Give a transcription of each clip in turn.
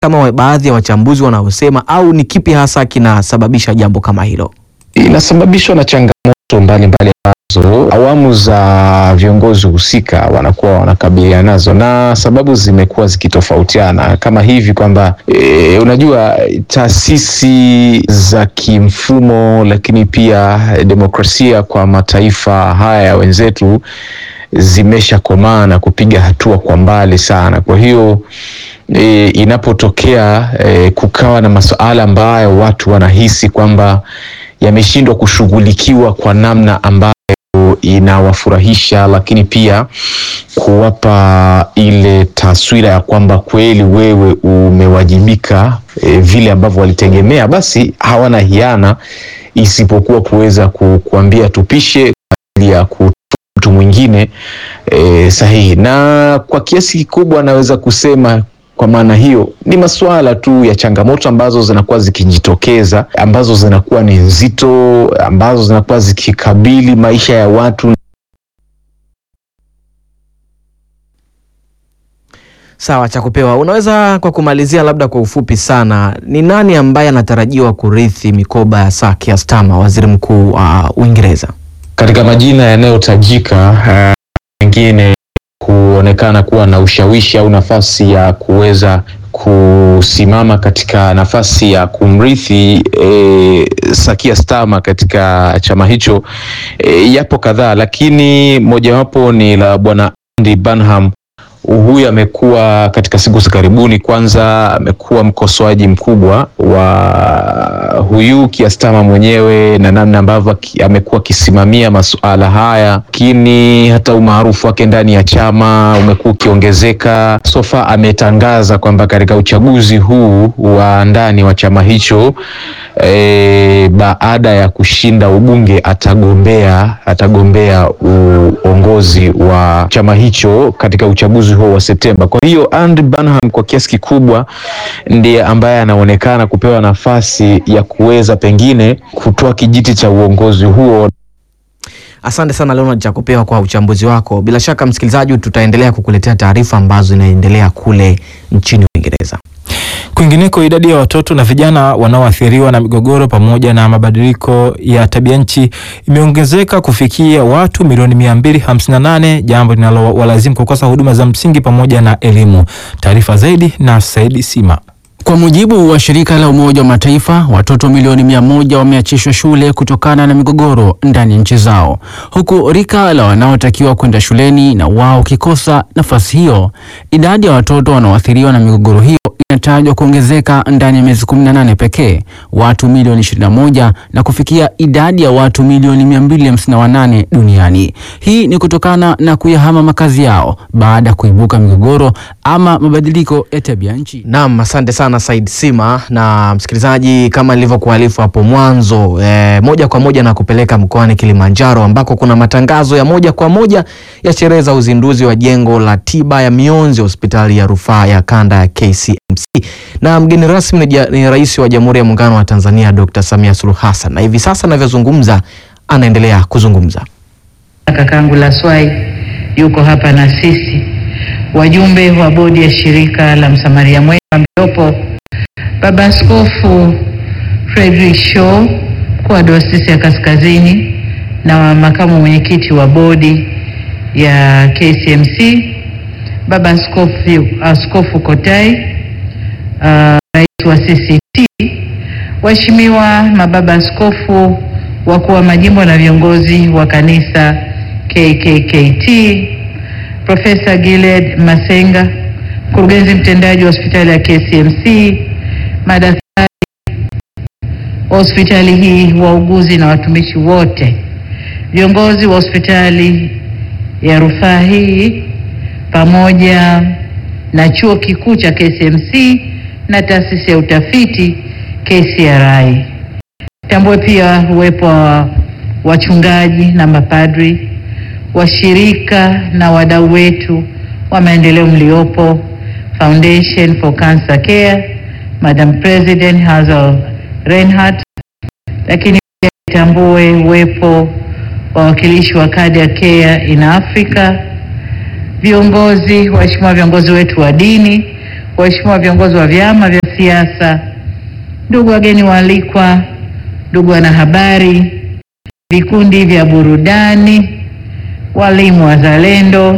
kama baadhi ya wachambuzi wanaosema, au ni kipi hasa kinasababisha jambo kama hilo? Inasababishwa na changamoto mbalimbali ambazo awamu za viongozi husika wanakuwa wanakabiliana nazo, na sababu zimekuwa zikitofautiana kama hivi kwamba e, unajua taasisi za kimfumo, lakini pia demokrasia kwa mataifa haya ya wenzetu zimeshakomaa na kupiga hatua kwa mbali sana. Kwa hiyo e, inapotokea e, kukawa na masuala ambayo watu wanahisi kwamba yameshindwa kushughulikiwa kwa namna ambayo inawafurahisha, lakini pia kuwapa ile taswira ya kwamba kweli wewe umewajibika e, vile ambavyo walitegemea, basi hawana hiana isipokuwa kuweza ku, kuambia tupishe kwa ajili ya ku mtu mwingine e, sahihi. Na kwa kiasi kikubwa naweza kusema kwa maana hiyo ni masuala tu ya changamoto ambazo zinakuwa zikijitokeza, ambazo zinakuwa ni nzito, ambazo zinakuwa zikikabili maisha ya watu. Sawa, cha kupewa. Unaweza kwa kumalizia, labda kwa ufupi sana, ni nani ambaye anatarajiwa kurithi mikoba ya Sir Keir Starmer, waziri mkuu wa uh, Uingereza? Katika majina yanayotajika pengine uh, kuonekana kuwa na ushawishi au nafasi ya kuweza kusimama katika nafasi ya kumrithi e, Sir Keir Starmer katika chama hicho e, yapo kadhaa, lakini mojawapo ni la bwana Andy Burnham. Huyu amekuwa katika siku za karibuni, kwanza amekuwa mkosoaji mkubwa wa huyu Keir Starmer mwenyewe na namna ambavyo amekuwa akisimamia masuala haya, lakini hata umaarufu wake ndani ya chama umekuwa ukiongezeka. Sofa ametangaza kwamba katika uchaguzi huu wa ndani wa chama hicho e, baada ya kushinda ubunge atagombea atagombea uongozi wa chama hicho katika uchaguzi huo wa Septemba. Kwa hiyo Andy Burnham kwa kiasi kikubwa ndiye ambaye anaonekana kupewa nafasi ya kuweza pengine kutoa kijiti cha uongozi huo. Asante sana Leonard Chakupewa kwa uchambuzi wako. Bila shaka, msikilizaji, tutaendelea kukuletea taarifa ambazo zinaendelea kule nchini Uingereza. Kwingineko, idadi ya watoto na vijana wanaoathiriwa na migogoro pamoja na mabadiliko ya tabia nchi imeongezeka kufikia watu milioni 258, jambo linalowalazimu kukosa huduma za msingi pamoja na elimu. Taarifa zaidi na Saidi Sima. Kwa mujibu wa shirika la Umoja wa Mataifa, watoto milioni mia moja wameachishwa shule kutokana na migogoro ndani ya nchi zao, huku rika la wanaotakiwa kwenda shuleni na wao ukikosa nafasi hiyo. Idadi ya watoto wanaoathiriwa na migogoro hiyo inatajwa kuongezeka ndani ya miezi 18 pekee, watu milioni 21 na kufikia idadi ya watu milioni 258 duniani. Hii ni kutokana na kuyahama makazi yao baada ya kuibuka migogoro ama mabadiliko ya tabia nchi. Naam, asante sana Said Sima. Na msikilizaji, kama nilivyokuarifu hapo mwanzo e, moja kwa moja na kupeleka mkoani Kilimanjaro ambako kuna matangazo ya moja kwa moja ya sherehe za uzinduzi wa jengo la tiba ya mionzi hospitali ya rufaa ya kanda ya KCMC, na mgeni rasmi ni, ni Rais wa Jamhuri ya Muungano wa Tanzania Dr. Samia Suluhu Hassan, na hivi sasa anavyozungumza anaendelea kuzungumza. Kakangu Laswai yuko hapa na sisi, wajumbe wa bodi ya shirika la Msamaria Mwema mliopo, Baba Askofu Frederick Shaw, mkuu wa Dayosisi ya Kaskazini na makamu mwenyekiti wa bodi ya KCMC, Baba Askofu, Askofu Kotai, uh, rais wa CCT, waheshimiwa mababa askofu, wakuu wa majimbo na viongozi wa kanisa KKKT, Profesa Giled Masenga, mkurugenzi mtendaji wa hospitali ya KCMC, madaktari wa hospitali hii, wauguzi na watumishi wote, viongozi wa hospitali ya rufaa hii pamoja na chuo kikuu cha KCMC na taasisi ya utafiti KCRI. Tambue pia uwepo wa wachungaji na mapadri, washirika na wadau wetu wa maendeleo mliopo, Foundation for Cancer Care, Madam President Hazel Reinhardt, lakini pia tambue uwepo wa wawakilishi wa Cardiac Care in Africa, viongozi, waheshimiwa viongozi wetu wa dini, waheshimiwa viongozi wa vyama vya siasa, ndugu wageni waalikwa, ndugu wanahabari, vikundi vya burudani, walimu wazalendo,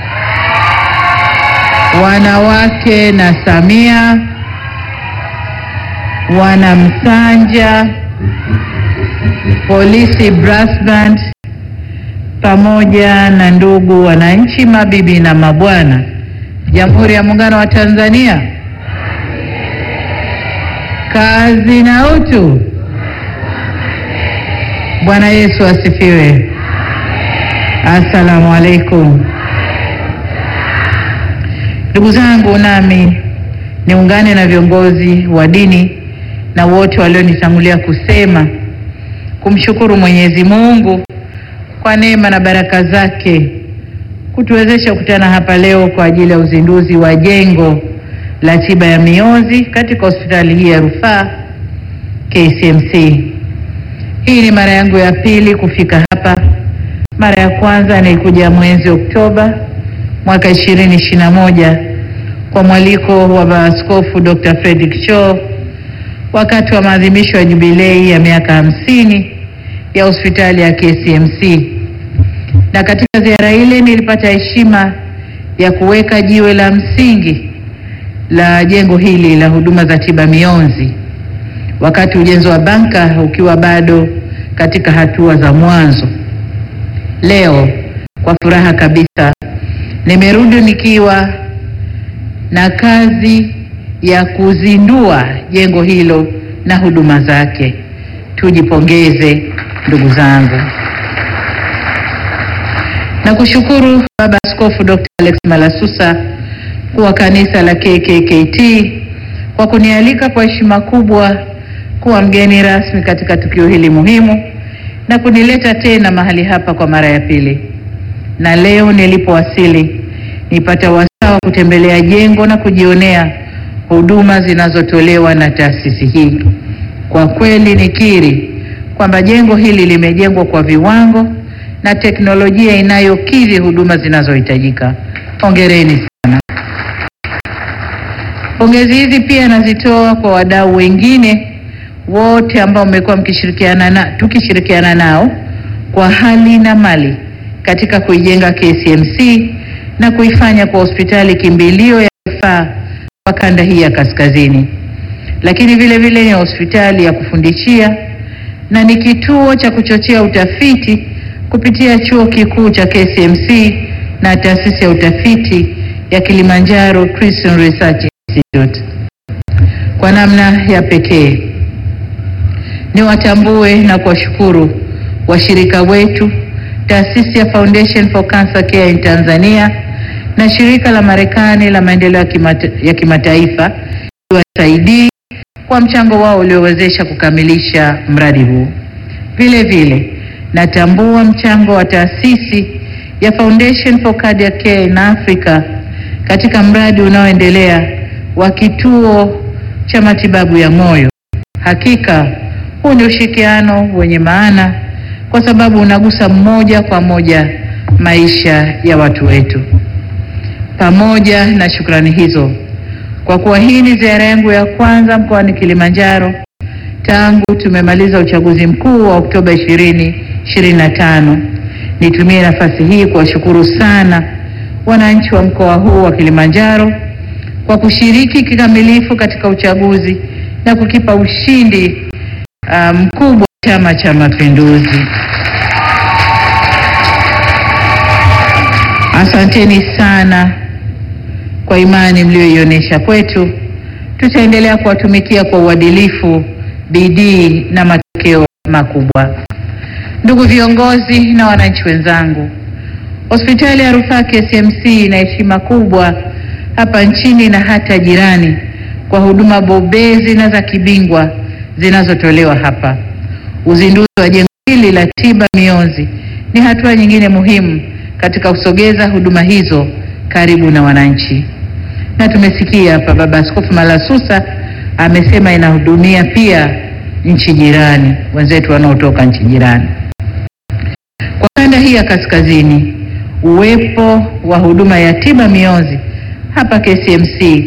wanawake na Samia, wanamsanja, polisi brass band, pamoja na ndugu wananchi, mabibi na mabwana, Jamhuri ya Muungano wa Tanzania, kazi na utu. Bwana Yesu asifiwe. Assalamu alaikum. Ndugu zangu, nami niungane na viongozi wa dini na wote walionitangulia kusema kumshukuru Mwenyezi Mungu kwa neema na baraka zake kutuwezesha kukutana hapa leo kwa ajili ya uzinduzi wa jengo la tiba ya mionzi katika hospitali hii ya rufaa KCMC. Hii ni mara yangu ya pili kufika hapa. Mara ya kwanza nilikuja mwezi Oktoba mwaka 2021 kwa mwaliko wa Baba Askofu Dr. Fredrick Cho wakati wa maadhimisho ya jubilei ya miaka hamsini ya hospitali ya KCMC. Na katika ziara ile nilipata heshima ya kuweka jiwe la msingi la jengo hili la huduma za tiba mionzi wakati ujenzi wa banka ukiwa bado katika hatua za mwanzo. Leo kwa furaha kabisa nimerudi nikiwa na kazi ya kuzindua jengo hilo na huduma zake. Tujipongeze ndugu zangu. Na kushukuru Baba Askofu Dr. Alex Malasusa kuwa kanisa la KKKT kwa kunialika kwa heshima kubwa kuwa mgeni rasmi katika tukio hili muhimu na kunileta tena mahali hapa kwa mara ya pili. Na leo nilipowasili nipata wasaa wa kutembelea jengo na kujionea huduma zinazotolewa na taasisi hii. Kwa kweli nikiri kwamba jengo hili limejengwa kwa viwango na teknolojia inayokidhi huduma zinazohitajika. Hongereni sana. Pongezi hizi pia nazitoa kwa wadau wengine wote ambao mmekuwa mkishirikiana na tukishirikiana nao kwa hali na mali katika kuijenga KCMC na kuifanya kwa hospitali kimbilio ya rufaa kwa kanda hii ya kaskazini, lakini vile vile ni hospitali ya kufundishia na ni kituo cha kuchochea utafiti kupitia chuo kikuu cha KCMC na taasisi ya utafiti ya Kilimanjaro Christian Research Institute. Kwa namna ya pekee niwatambue na kuwashukuru washirika wetu, taasisi ya Foundation for Cancer Care in Tanzania na shirika la Marekani la maendeleo ya kimata, ya kimataifa USAID kwa mchango wao uliowezesha kukamilisha mradi huu. Vile vile natambua mchango wa taasisi ya Foundation for Cardiac Care in Africa katika mradi unaoendelea wa kituo cha matibabu ya moyo. Hakika huu ni ushirikiano wenye maana kwa sababu unagusa moja kwa moja maisha ya watu wetu. Pamoja na shukrani hizo, kwa kuwa hii ni ziara yangu ya kwanza mkoani Kilimanjaro tangu tumemaliza uchaguzi mkuu wa Oktoba 2025, nitumie nafasi hii kuwashukuru sana wananchi wa mkoa huu wa Kilimanjaro kwa kushiriki kikamilifu katika uchaguzi na kukipa ushindi mkubwa um, Chama cha Mapinduzi. Asanteni sana kwa imani mlioionyesha kwetu. Tutaendelea kuwatumikia kwa uadilifu, bidii na matokeo makubwa. Ndugu viongozi na wananchi wenzangu, hospitali ya rufaa KCMC ina heshima kubwa hapa nchini na hata jirani kwa huduma bobezi na za kibingwa zinazotolewa hapa. Uzinduzi wa jengo hili la tiba mionzi ni hatua nyingine muhimu katika kusogeza huduma hizo karibu na wananchi, na tumesikia hapa Baba Askofu Malasusa amesema inahudumia pia nchi jirani, wenzetu wanaotoka nchi jirani. Kwa kanda hii ya kaskazini, uwepo wa huduma ya tiba mionzi hapa KCMC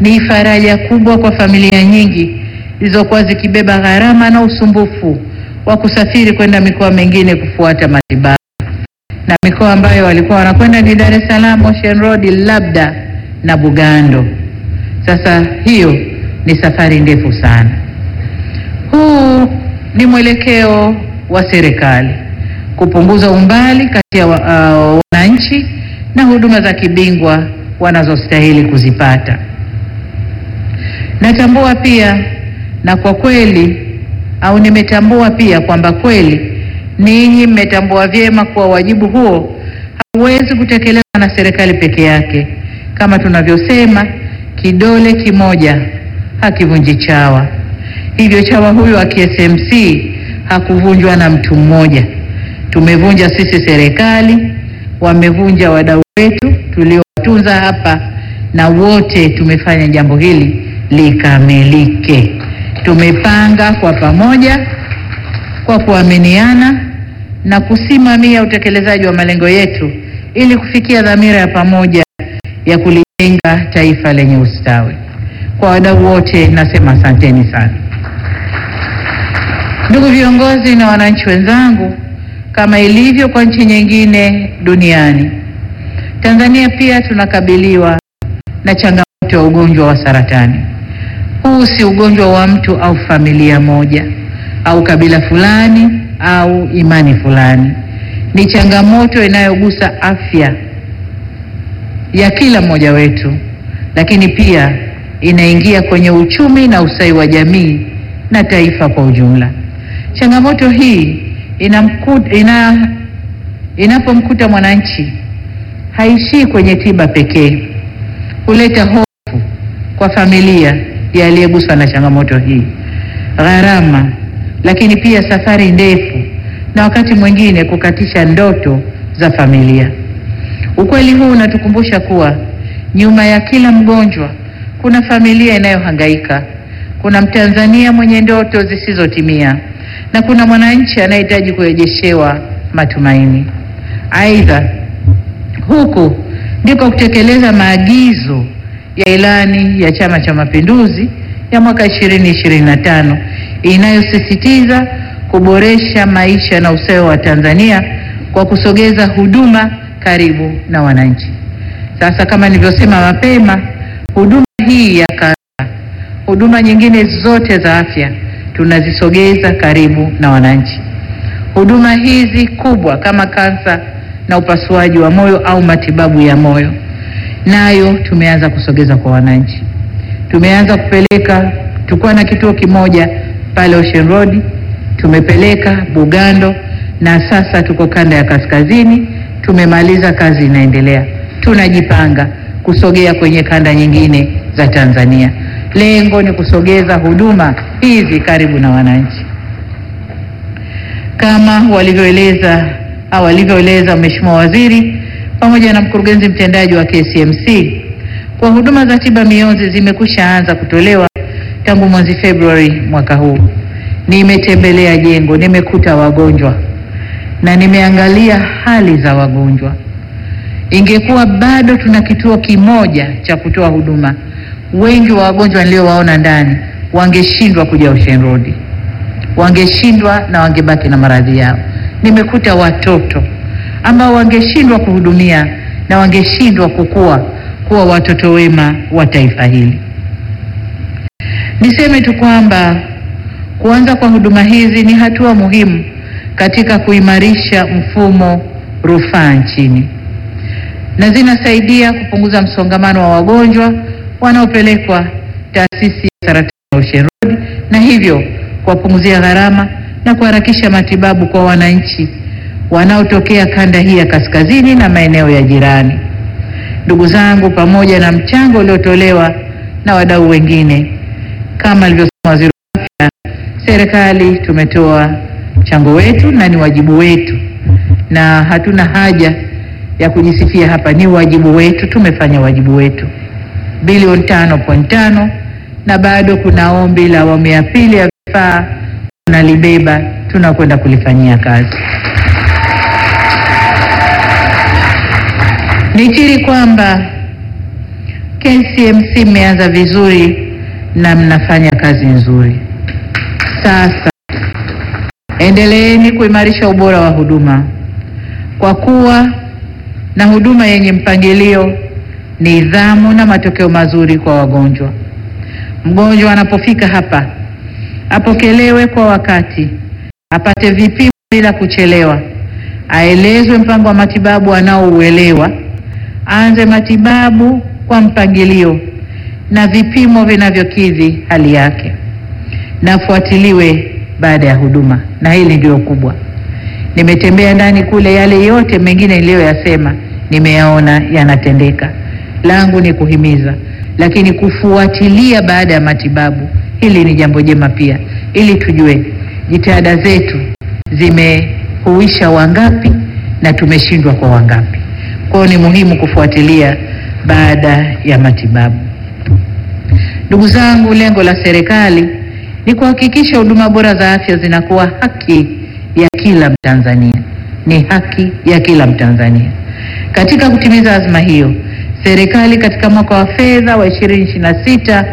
ni faraja kubwa kwa familia nyingi zilizokuwa zikibeba gharama na usumbufu wa kusafiri kwenda mikoa mingine kufuata matibabu, na mikoa ambayo walikuwa wanakwenda ni Dar es Salaam, Ocean Road, labda na Bugando. Sasa hiyo ni safari ndefu sana. Huu ni mwelekeo wa serikali kupunguza umbali kati ya wa- uh, wananchi na huduma za kibingwa wanazostahili kuzipata. Natambua pia na kwa kweli au nimetambua pia kwamba kweli ninyi mmetambua vyema kuwa wajibu huo hauwezi kutekelezwa na serikali peke yake. Kama tunavyosema, kidole kimoja hakivunji chawa. Hivyo chawa huyo wa KSMC hakuvunjwa na mtu mmoja. Tumevunja sisi serikali, wamevunja wadau wetu tuliowatunza hapa, na wote tumefanya jambo hili likamilike. Tumepanga kwa pamoja, kwa kuaminiana na kusimamia utekelezaji wa malengo yetu ili kufikia dhamira ya pamoja ya kulijenga taifa lenye ustawi. Kwa wadau wote nasema asanteni sana. Ndugu viongozi na wananchi wenzangu, kama ilivyo kwa nchi nyingine duniani, Tanzania pia tunakabiliwa na changamoto ya ugonjwa wa saratani. Huu si ugonjwa wa mtu au familia moja au kabila fulani au imani fulani. Ni changamoto inayogusa afya ya kila mmoja wetu, lakini pia inaingia kwenye uchumi na ustawi wa jamii na taifa kwa ujumla. Changamoto hii inamku, ina, inapomkuta mwananchi haishii kwenye tiba pekee, huleta hofu kwa familia ya aliyeguswa na changamoto hii, gharama, lakini pia safari ndefu na wakati mwingine kukatisha ndoto za familia. Ukweli huu unatukumbusha kuwa nyuma ya kila mgonjwa kuna familia inayohangaika, kuna Mtanzania mwenye ndoto zisizotimia na kuna mwananchi anayehitaji kurejeshewa matumaini. Aidha, huku ndiko kutekeleza maagizo ya ilani ya Chama cha Mapinduzi ya mwaka 2025 inayosisitiza kuboresha maisha na ustawi wa Tanzania kwa kusogeza huduma karibu na wananchi. Sasa kama nilivyosema mapema, huduma hii ya kansa, huduma nyingine zote za afya tunazisogeza karibu na wananchi. Huduma hizi kubwa kama kansa na upasuaji wa moyo au matibabu ya moyo, nayo tumeanza kusogeza kwa wananchi. Tumeanza kupeleka, tulikuwa na kituo kimoja pale Ocean Road, tumepeleka Bugando na sasa tuko kanda ya kaskazini. Tumemaliza, kazi inaendelea. Tunajipanga kusogea kwenye kanda nyingine za Tanzania. Lengo ni kusogeza huduma hizi karibu na wananchi, kama walivyoeleza au walivyoeleza Mheshimiwa Waziri pamoja na mkurugenzi mtendaji wa KCMC kwa huduma za tiba mionzi zimekwisha anza kutolewa tangu mwezi Februari mwaka huu. Nimetembelea jengo, nimekuta wagonjwa na nimeangalia hali za wagonjwa. Ingekuwa bado tuna kituo kimoja cha kutoa huduma, wengi wa wagonjwa niliowaona ndani wangeshindwa kuja Ocean Road, wangeshindwa na wangebaki na maradhi yao. Nimekuta watoto ambao wangeshindwa kuhudumia na wangeshindwa kukua kuwa watoto wema wa taifa hili. Niseme tu kwamba kuanza kwa huduma hizi ni hatua muhimu katika kuimarisha mfumo rufaa nchini na zinasaidia kupunguza msongamano wa wagonjwa wanaopelekwa taasisi ya saratani ya Ocean Road na hivyo kuwapunguzia gharama na kuharakisha matibabu kwa wananchi wanaotokea kanda hii ya kaskazini na maeneo ya jirani. Ndugu zangu, pamoja na mchango uliotolewa na wadau wengine kama alivyosema waziri wa afya, serikali tumetoa mchango wetu na ni wajibu wetu, na hatuna haja ya kujisifia hapa, ni wajibu wetu, tumefanya wajibu wetu. Bilioni tano point tano na bado kuna ombi la awamu ya pili ya vifaa tunalibeba, tunakwenda kulifanyia kazi. Nikiri kwamba KCMC mmeanza vizuri na mnafanya kazi nzuri. Sasa endeleeni kuimarisha ubora wa huduma kwa kuwa na huduma yenye mpangilio, nidhamu na matokeo mazuri kwa wagonjwa. Mgonjwa anapofika hapa apokelewe kwa wakati, apate vipimo bila kuchelewa, aelezwe mpango wa matibabu anaouelewa, aanze matibabu kwa mpangilio na vipimo vinavyokidhi hali yake, na afuatiliwe baada ya huduma. Na hili ndio kubwa. Nimetembea ndani kule, yale yote mengine niliyoyasema nimeyaona yanatendeka. Langu ni kuhimiza, lakini kufuatilia baada ya matibabu, hili ni jambo jema pia, ili tujue jitihada zetu zimehuisha wangapi na tumeshindwa kwa wangapi. Kwa hiyo ni muhimu kufuatilia baada ya matibabu. Ndugu zangu, lengo la serikali ni kuhakikisha huduma bora za afya zinakuwa haki ya kila Mtanzania, ni haki ya kila Mtanzania. Katika kutimiza azma hiyo, serikali katika mwaka wa fedha wa 2026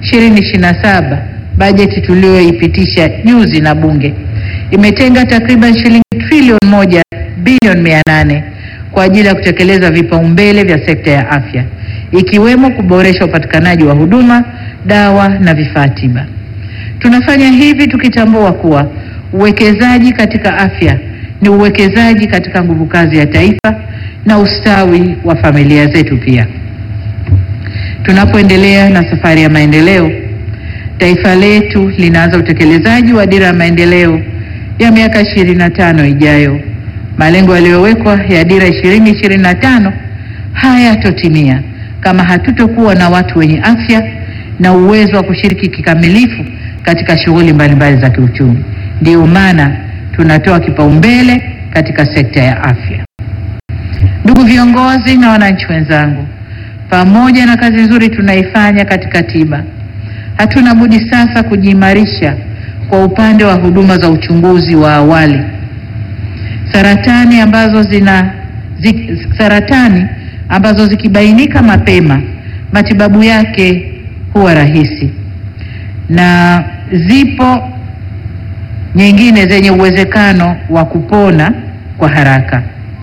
2027, bajeti tuliyoipitisha juzi na Bunge imetenga takriban shilingi trilioni moja bilioni mia nane kwa ajili ya kutekeleza vipaumbele vya sekta ya afya ikiwemo kuboresha upatikanaji wa huduma, dawa na vifaa tiba. Tunafanya hivi tukitambua kuwa uwekezaji katika afya ni uwekezaji katika nguvu kazi ya taifa na ustawi wa familia zetu pia. Tunapoendelea na safari ya maendeleo, taifa letu linaanza utekelezaji wa dira ya maendeleo ya miaka 25 ijayo. Malengo yaliyowekwa ya dira 2025 hayatotimia kama hatutokuwa na watu wenye afya na uwezo wa kushiriki kikamilifu katika shughuli mbalimbali za kiuchumi. Ndiyo maana tunatoa kipaumbele katika sekta ya afya. Ndugu viongozi na wananchi wenzangu, pamoja na kazi nzuri tunaifanya katika tiba, hatuna budi sasa kujiimarisha kwa upande wa huduma za uchunguzi wa awali. Saratani ambazo zina zi, saratani ambazo zikibainika mapema matibabu yake huwa rahisi, na zipo nyingine zenye uwezekano wa kupona kwa haraka.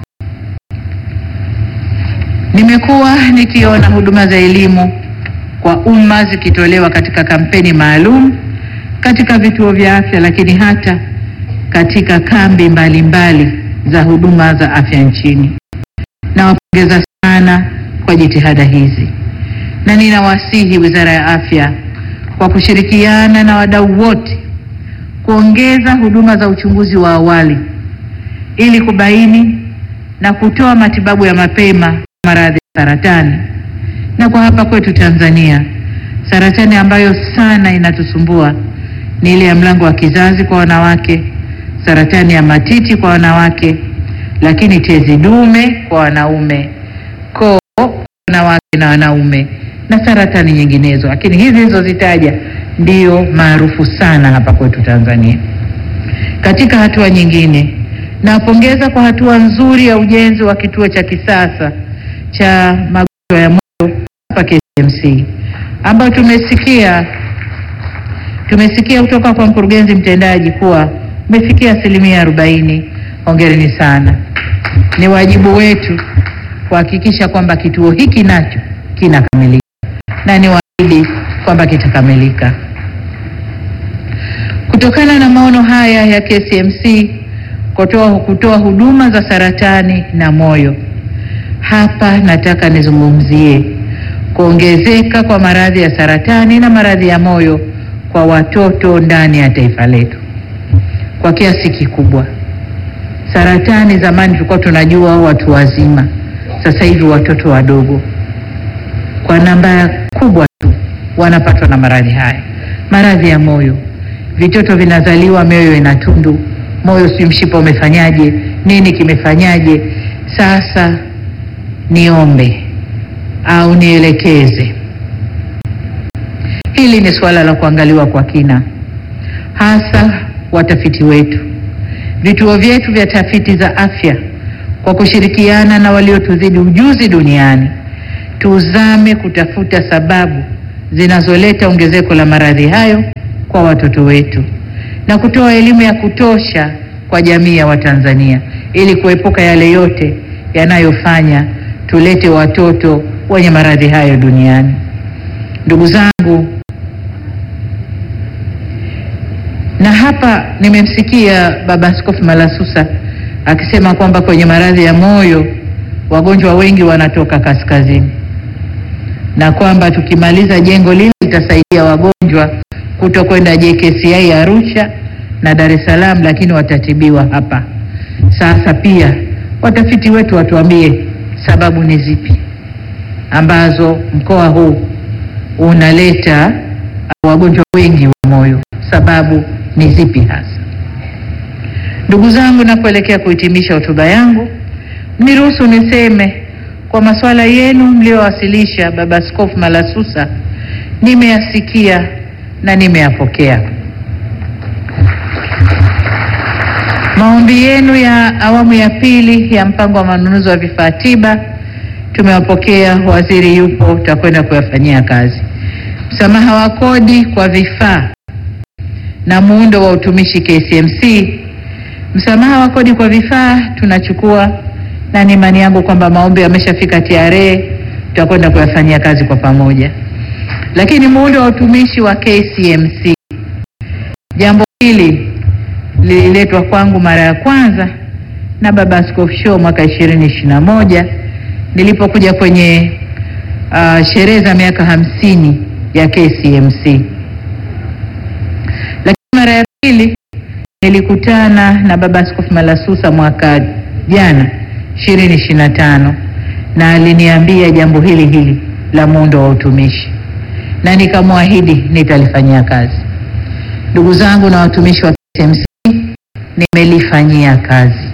Nimekuwa nikiona huduma za elimu kwa umma zikitolewa katika kampeni maalum katika vituo vya afya, lakini hata katika kambi mbalimbali mbali za huduma za afya nchini. Nawapongeza sana kwa jitihada hizi, na ninawasihi Wizara ya Afya kwa kushirikiana na wadau wote kuongeza huduma za uchunguzi wa awali ili kubaini na kutoa matibabu ya mapema maradhi ya saratani. Na kwa hapa kwetu Tanzania, saratani ambayo sana inatusumbua ni ile ya mlango wa kizazi kwa wanawake, saratani ya matiti kwa wanawake, lakini tezi dume kwa wanaume, koo kwa wanawake na wanaume, na saratani nyinginezo, lakini hizi nilizozitaja ndio maarufu sana hapa kwetu Tanzania. Katika hatua nyingine, nawapongeza kwa hatua nzuri ya ujenzi wa kituo cha kisasa cha magonjwa ya moyo hapa KCMC ambayo tumesikia tumesikia kutoka kwa mkurugenzi mtendaji kuwa umefikia asilimia arobaini. Hongereni sana. Ni wajibu wetu kuhakikisha kwamba kituo hiki nacho kinakamilika na ni waahidi kwamba kitakamilika. Kutokana na maono haya ya KCMC kutoa, kutoa huduma za saratani na moyo, hapa nataka nizungumzie kuongezeka kwa maradhi ya saratani na maradhi ya moyo kwa watoto ndani ya taifa letu kwa kiasi kikubwa. Saratani zamani tulikuwa tunajua watu wazima, sasa hivi watoto wadogo kwa namba kubwa tu wanapatwa na maradhi haya. Maradhi ya moyo, vitoto vinazaliwa mioyo ina tundu, moyo si mshipa umefanyaje, nini kimefanyaje? Sasa niombe au nielekeze, hili ni suala la kuangaliwa kwa kina, hasa watafiti wetu, vituo vyetu vya tafiti za afya kwa kushirikiana na waliotuzidi ujuzi duniani tuzame kutafuta sababu zinazoleta ongezeko la maradhi hayo kwa watoto wetu na kutoa elimu ya kutosha kwa jamii ya Watanzania ili kuepuka yale yote yanayofanya tulete watoto wenye maradhi hayo duniani. Ndugu zangu, na hapa nimemsikia Baba Askofu Malasusa akisema kwamba kwenye maradhi ya moyo wagonjwa wengi wanatoka kaskazini na kwamba tukimaliza jengo lile litasaidia wagonjwa kuto kwenda JKCI Arusha na Dar es Salaam, lakini watatibiwa hapa. Sasa pia watafiti wetu watuambie sababu ni zipi ambazo mkoa huu unaleta wagonjwa wengi wa moyo, sababu ni zipi hasa? Ndugu zangu, napoelekea kuhitimisha hotuba yangu, niruhusu niseme kwa masuala yenu mliyowasilisha, Baba Askofu Malasusa, nimeyasikia na nimeyapokea. Maombi yenu ya awamu ya pili ya mpango wa manunuzi wa vifaa tiba tumewapokea. Waziri yupo, tutakwenda kuyafanyia kazi. Msamaha wa kodi kwa vifaa na muundo wa utumishi KCMC, msamaha wa kodi kwa vifaa tunachukua, na ni imani yangu kwamba maombi yameshafika TRA, tutakwenda kuyafanyia kazi kwa pamoja. Lakini muundo wa utumishi wa KCMC, jambo hili lililetwa kwangu mara ya kwanza na Baba Askofu Shoo mwaka ishirini ishirini na moja nilipokuja kwenye uh, sherehe za miaka hamsini ya KCMC. Lakini mara ya pili nilikutana na Baba Askofu Malasusa mwaka jana ishirini ishirini na tano na aliniambia jambo hili hili la muundo wa utumishi na nikamwahidi nitalifanyia kazi. Ndugu zangu na watumishi wa KCMC, nimelifanyia kazi.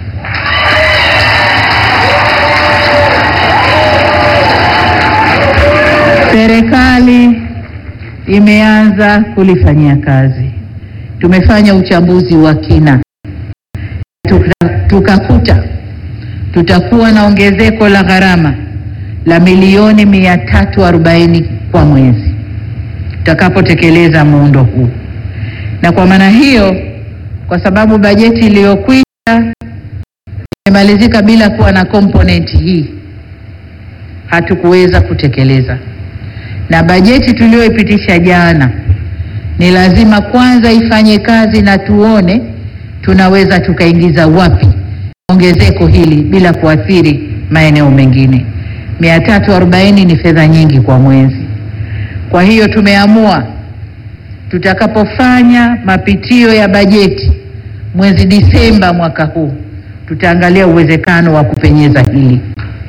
Serikali imeanza kulifanyia kazi. Tumefanya uchambuzi wa kina, tuka- tukakuta tutakuwa na ongezeko la gharama la milioni mia tatu arobaini kwa mwezi tutakapotekeleza muundo huu, na kwa maana hiyo, kwa sababu bajeti iliyokwisha imemalizika bila kuwa na komponenti hii, hatukuweza kutekeleza, na bajeti tuliyoipitisha jana ni lazima kwanza ifanye kazi na tuone tunaweza tukaingiza wapi ongezeko hili bila kuathiri maeneo mengine. 340 ni fedha nyingi kwa mwezi. Kwa hiyo tumeamua tutakapofanya mapitio ya bajeti mwezi Disemba mwaka huu, tutaangalia uwezekano wa kupenyeza hili,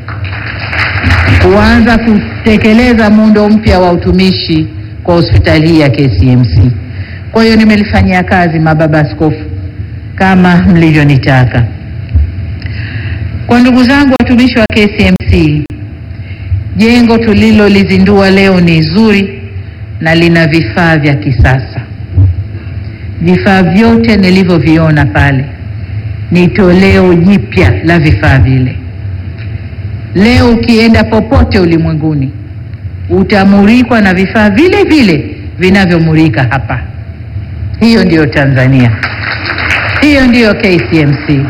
kuanza kutekeleza muundo mpya wa utumishi kwa hospitali hii ya KCMC. Kwa hiyo nimelifanyia kazi, mababa askofu, kama mlivyonitaka. Kwa ndugu zangu watumishi wa KCMC, jengo tulilolizindua leo ni zuri na lina vifaa vya kisasa. Vifaa vyote nilivyoviona pale ni toleo jipya la vifaa vile. Leo ukienda popote ulimwenguni utamurikwa na vifaa vile vile vinavyomurika hapa. Hiyo ndiyo Tanzania, hiyo ndiyo KCMC.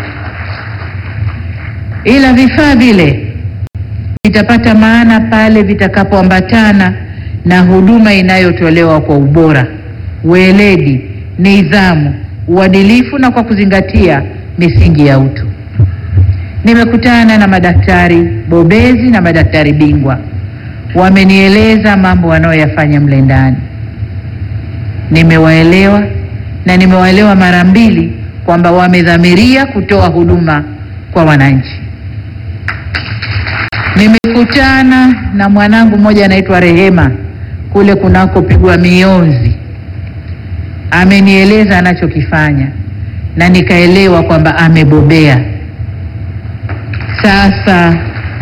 Ila vifaa vile vitapata maana pale vitakapoambatana na huduma inayotolewa kwa ubora, weledi, nidhamu, uadilifu na kwa kuzingatia misingi ya utu. Nimekutana na madaktari bobezi na madaktari bingwa, wamenieleza mambo wanayoyafanya mle ndani. Nimewaelewa na nimewaelewa mara mbili kwamba wamedhamiria kutoa huduma kwa wananchi. Nimekutana na mwanangu mmoja anaitwa Rehema kule kunakopigwa mionzi, amenieleza anachokifanya na nikaelewa kwamba amebobea. Sasa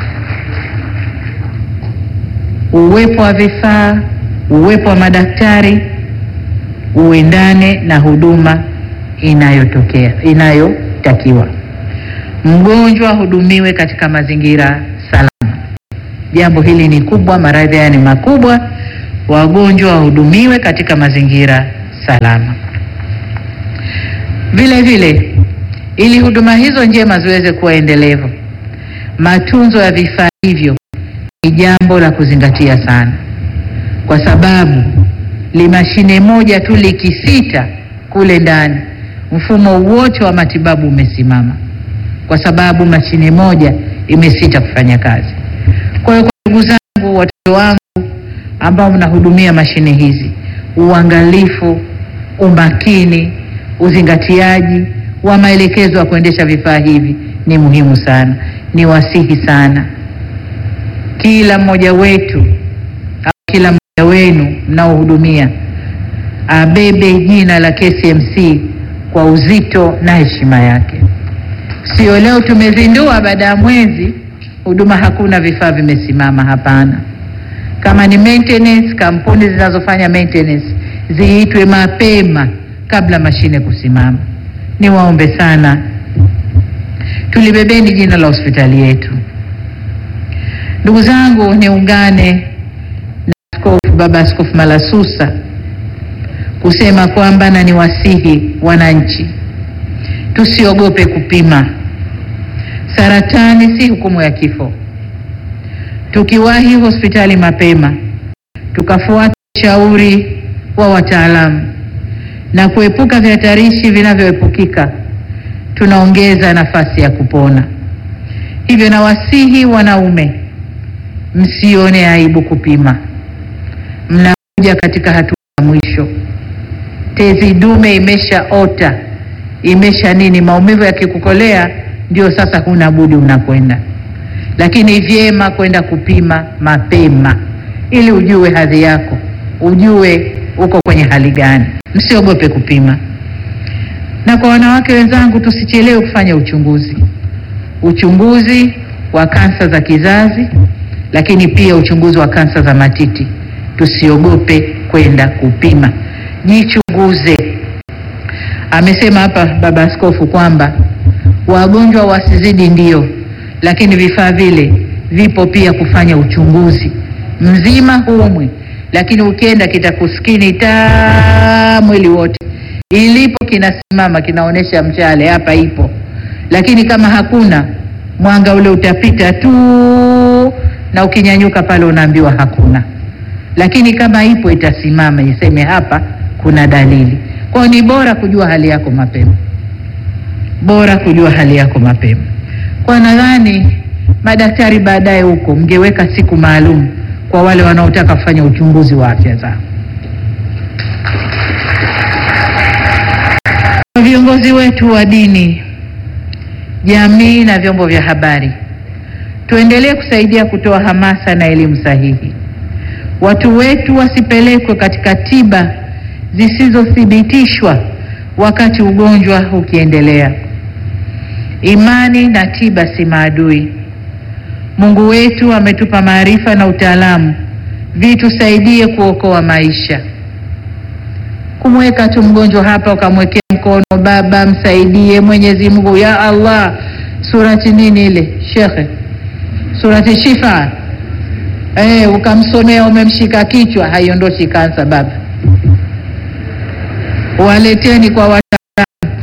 uwepo wa vifaa, uwepo wa madaktari uendane na huduma inayotokea inayotakiwa. Mgonjwa ahudumiwe katika mazingira salama, Jambo hili ni kubwa, maradhi haya ni makubwa, wagonjwa wahudumiwe katika mazingira salama. Vile vile, ili huduma hizo njema ziweze kuwa endelevu, matunzo ya vifaa hivyo ni jambo la kuzingatia sana, kwa sababu limashine moja tu likisita kule ndani, mfumo wote wa matibabu umesimama, kwa sababu mashine moja imesita kufanya kazi. Kwa hiyo, kwa ndugu zangu, watoto wangu ambao mnahudumia mashine hizi, uangalifu, umakini, uzingatiaji wa maelekezo ya kuendesha vifaa hivi ni muhimu sana. Ni wasihi sana kila mmoja wetu au kila mmoja wenu mnaohudumia abebe jina la KCMC kwa uzito na heshima yake. Sio leo tumezindua, baada ya mwezi huduma hakuna, vifaa vimesimama. Hapana. Kama ni maintenance, kampuni zinazofanya maintenance ziitwe mapema kabla mashine kusimama. Niwaombe sana, tulibebeni jina la hospitali yetu. Ndugu zangu, niungane na Askofu Baba Askofu Malasusa kusema kwamba na niwasihi wananchi tusiogope kupima. Saratani si hukumu ya kifo. Tukiwahi hospitali mapema, tukafuata ushauri wa wataalamu na kuepuka vihatarishi vinavyoepukika, tunaongeza nafasi ya kupona. Hivyo nawasihi wanaume, msione aibu kupima. Mnakuja katika hatua ya mwisho, tezi dume imeshaota, imesha nini, maumivu yakikukolea, ndio sasa huna budi unakwenda, lakini vyema kwenda kupima mapema ili ujue hadhi yako, ujue uko kwenye hali gani. Msiogope kupima. Na kwa wanawake wenzangu, tusichelewe kufanya uchunguzi, uchunguzi wa kansa za kizazi, lakini pia uchunguzi wa kansa za matiti. Tusiogope kwenda kupima, jichunguze. Amesema hapa baba askofu kwamba wagonjwa wasizidi, ndio, lakini vifaa vile vipo pia kufanya uchunguzi mzima humwi, lakini ukienda kitakuskini taa mwili wote, ilipo kinasimama kinaonyesha mchale hapa ipo, lakini kama hakuna mwanga ule utapita tu, na ukinyanyuka pale unaambiwa hakuna, lakini kama ipo itasimama iseme hapa kuna dalili. Kwa hiyo ni bora kujua hali yako mapema, bora kujua hali yako mapema. Kwa nadhani madaktari baadaye huko mngeweka siku maalum kwa wale wanaotaka kufanya uchunguzi wa afya zao. Viongozi wetu wa dini, jamii na vyombo vya habari, tuendelee kusaidia kutoa hamasa na elimu sahihi. Watu wetu wasipelekwe katika tiba zisizothibitishwa wakati ugonjwa ukiendelea. Imani na tiba si maadui. Mungu wetu ametupa maarifa na utaalamu vitusaidie kuokoa maisha. Kumweka tu mgonjwa hapa ukamwekea mkono, Baba msaidie, Mwenyezi Mungu, ya Allah, surati nini ile shekhe, surati Shifa, eh, ukamsomea, umemshika kichwa, haiondoshi kansa. Baba waleteni kwa wataalamu,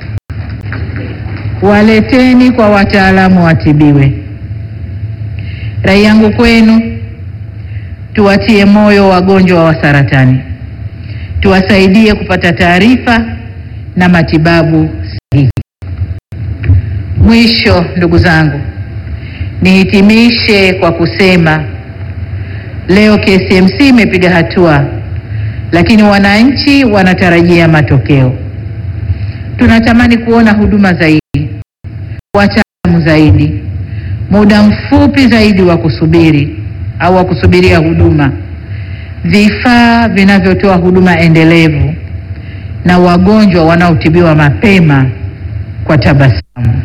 waleteni kwa wataalamu watibiwe. Rai yangu kwenu, tuwatie moyo wagonjwa wa saratani, tuwasaidie kupata taarifa na matibabu sahihi. Mwisho, ndugu zangu, nihitimishe kwa kusema leo KCMC imepiga hatua, lakini wananchi wanatarajia matokeo. Tunatamani kuona huduma zaidi, wataalamu zaidi muda mfupi zaidi wa kusubiri au wa kusubiria huduma, vifaa vinavyotoa huduma endelevu na wagonjwa wanaotibiwa mapema kwa tabasamu.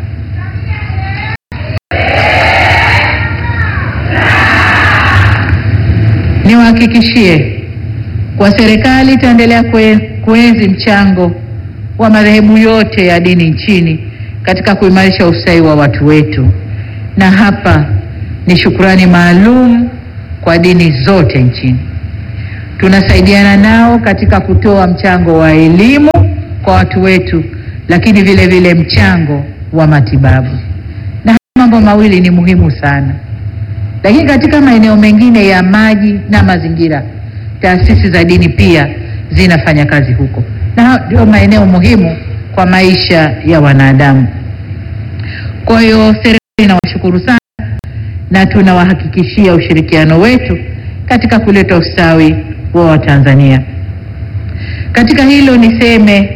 Niwahakikishie kwa serikali itaendelea kuenzi mchango wa madhehebu yote ya dini nchini katika kuimarisha ustawi wa watu wetu na hapa ni shukrani maalum kwa dini zote nchini. Tunasaidiana nao katika kutoa mchango wa elimu kwa watu wetu, lakini vile vile mchango wa matibabu, na haya mambo mawili ni muhimu sana. Lakini katika maeneo mengine ya maji na mazingira, taasisi za dini pia zinafanya kazi huko, na ndio maeneo muhimu kwa maisha ya wanadamu. Kwa hiyo serikali inawashukuru sana na tunawahakikishia ushirikiano wetu katika kuleta ustawi wa Watanzania. Katika hilo niseme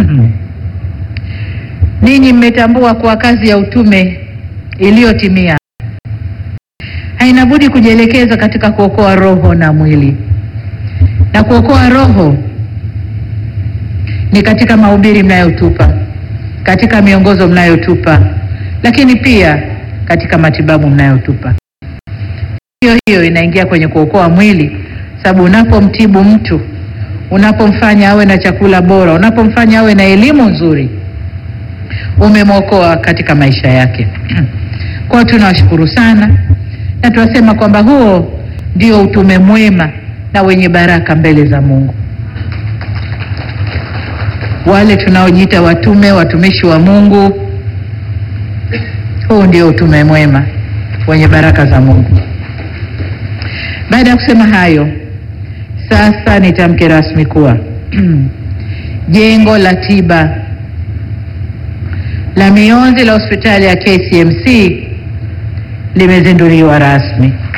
ninyi mmetambua kuwa kazi ya utume iliyotimia haina budi kujielekeza katika kuokoa roho na mwili, na kuokoa roho ni katika mahubiri mnayotupa, katika miongozo mnayotupa, lakini pia katika matibabu mnayotupa. Hiyo hiyo inaingia kwenye kuokoa mwili, sababu unapomtibu mtu, unapomfanya awe na chakula bora, unapomfanya awe na elimu nzuri, umemwokoa katika maisha yake. Kwa hiyo tunawashukuru sana na tunasema kwamba huo ndio utume mwema na wenye baraka mbele za Mungu. Wale tunaojiita watume, watumishi wa Mungu, huu ndio utume mwema wenye baraka za Mungu. Baada ya kusema hayo, sasa nitamke rasmi kuwa jengo la tiba la mionzi la hospitali ya KCMC limezinduliwa rasmi.